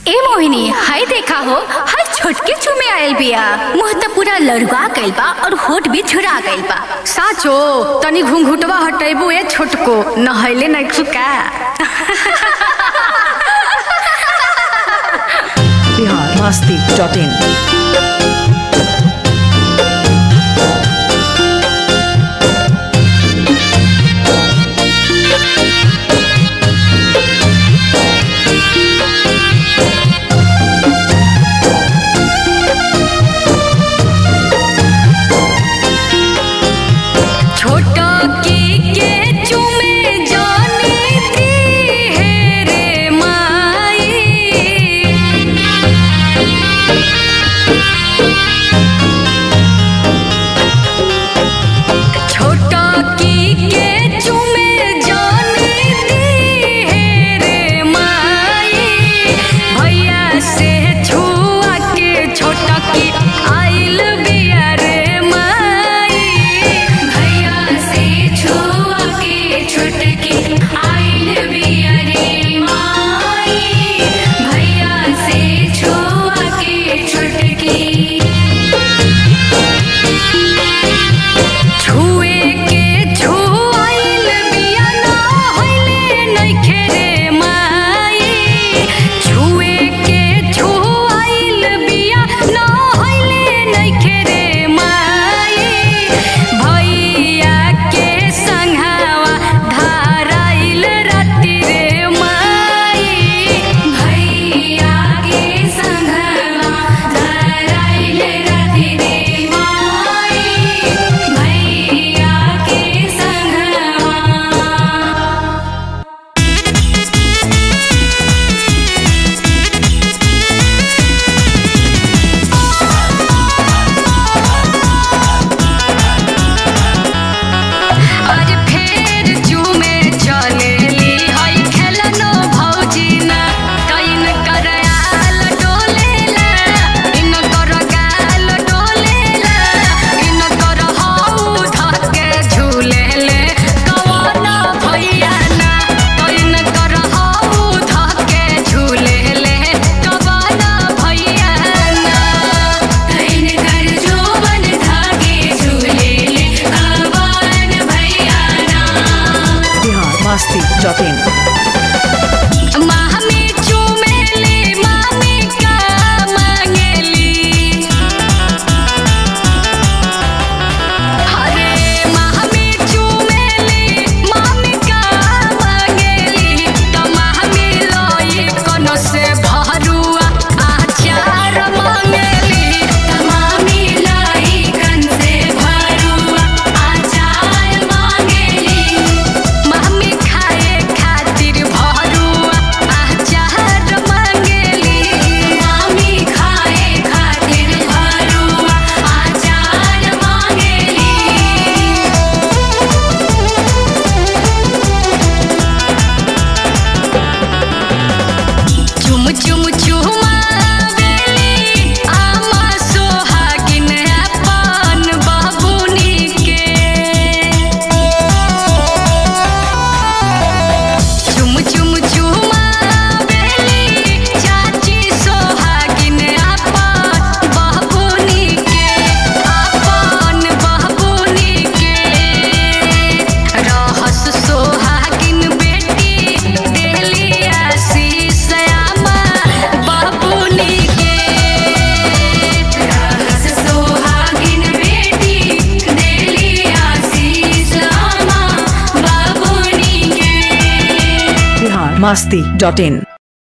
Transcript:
ए मोहिनी हाय देखा हो हर छोटके चुमे आयल बिया मुंह त पूरा लड़वा गइल बा और होठ भी झुरा गइल बा साचो तनी घुंघुटवा हटेबू ए छोटको नहैले नहीं खुका बिहार मस्ती डॉट इन छोटा की के चुमे जाने दी है रे माई छोटा की के चुमे जाने दी है रे माई भैया से छुआ के छोटा की आइल बिया रे माई भैया से छुआ के छोटकी आइल बिया रे माई भैया से छुआ के छोटकी छुए के छुआइल बिया ना होइले नइखे रे माई छुए के छुआइल बिया ना होइले नइखे रे माई भैया के संघावा धाराइल राति रे माई भैया के संगवा धराइल राति रे माई भैया के संगवा आज फेर जुमे चलेली हई खेलनो भौजी ना कइन कर आल डोलेला इन कर गाल डोलेला इन कर हऊ धके झूलेले कवन भैया ना कइन कर हऊ धके झूलेले कवन भैया ना कइन कर जोवन धागे झूले ले कवन भैया ना बिहार मस्ती डॉट इन मामी चुमेली मामी का मांगेली अरे मामी चुमेली मामी का मांगेली त मामी लई कोनो से भरुआ आचार मांगेली तमामी लाई कन से भरुआ आचार मांगेली मामी खाए खातिर भरुआ आचार मांगेली मामी खाए खातिर भरुआ आचार मांगेली चुम चुम चुमावेली आमा सोहागिन अपन बाबुनी के चुम चुम चुमावेली चाची सोहागिन अपन बाबुनी के अपन बाबुनी के रहस सोहागिन बेटी देली आशीष आमा बाबुनी के रहस सोहागिन बेटी देली आशीष आमा बाबुनी के बिहार मस्ती डॉट इन